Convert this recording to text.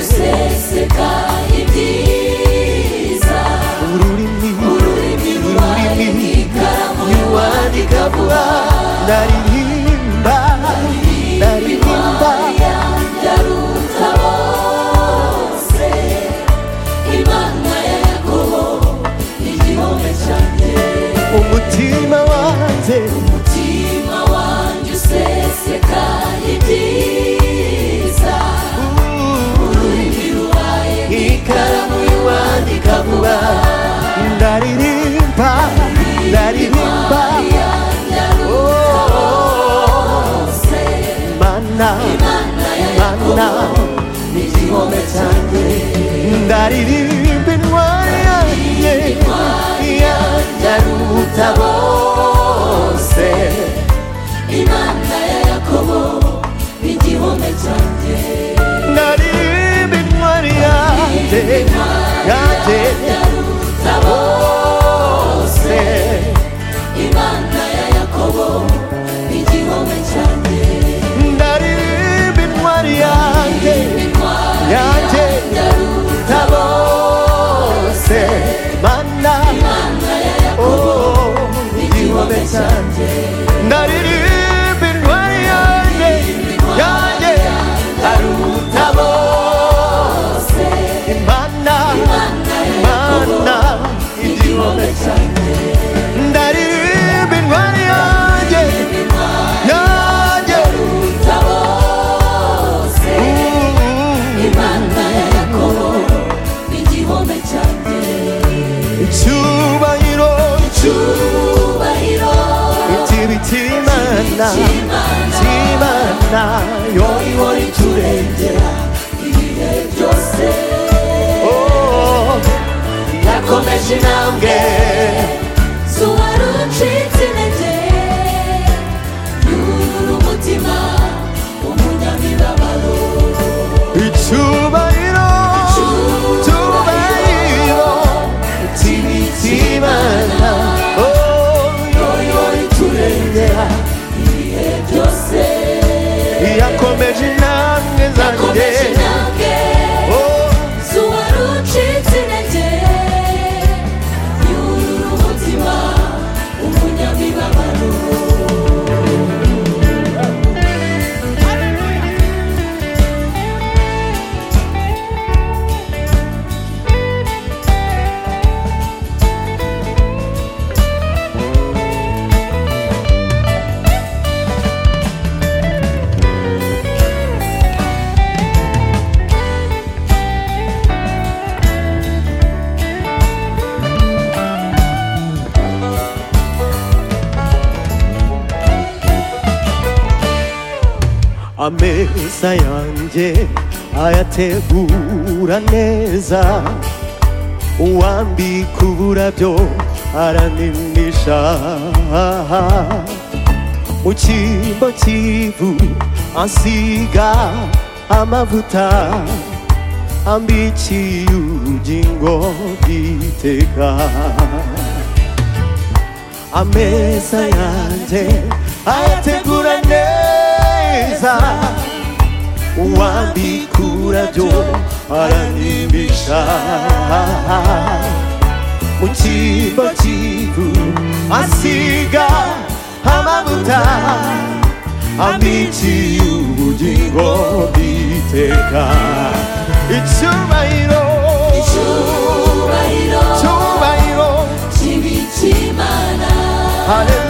eseka ibyiza ururimi ururimi rwawe ni ikaramu y'uwandika vuba naririmba naririmba yaruta bose imana yakobo ni igihome cyanjye umutima wanjye umutima wanjye useseka ibyiza ururimi rwawe ni ikaramu y'uwandika vuba ndaririmba ndaririmba mana mana igihome cyanjye ndaririmba intwari yanjye yanjye aruta bose imana ya yakobo ni igihome cyanjye ndaririmba intwari yanjye yanjye yaruta bose se imana ya yakobo ni igihome cyanjye ndaririmba intwari yanjye yanjye yaruta tabose mana imana ya yakobo oh ni igihome igihome cyanjye cyanjye ndaririmba intwari yanjye yanjye aruta bose imana imana igihome cyanjye ndaririmba intwari yanjye yanjye Mm. icyubahiro ikibiti imana imana yoyo oh yakomeje intambwe zuwari ucitse intege yurura umutima w'umunyamibabaro icyubahiro icyubahiro ikibiti imana oh yoyo iturengera ibihe byose yakomeje intambwe zanjye yakomeje intambwe oh zuwari ucitse intege yurura umutima w'umunyamibabaro ameza yanjye ayategura neza uwambika uburabyo aranimisha mu cyimbo cy'ivu asiga amavuta ambikiye ubugingo bw'iteka ameza yanjye ayategura neza uwambikura byo aranimisha mu cyimbo cy'ivu asiga amavuta ambikiye ubugingo bw'iteka icyubahiro icyubahiro icyubahiro kibi cy'imana haleluya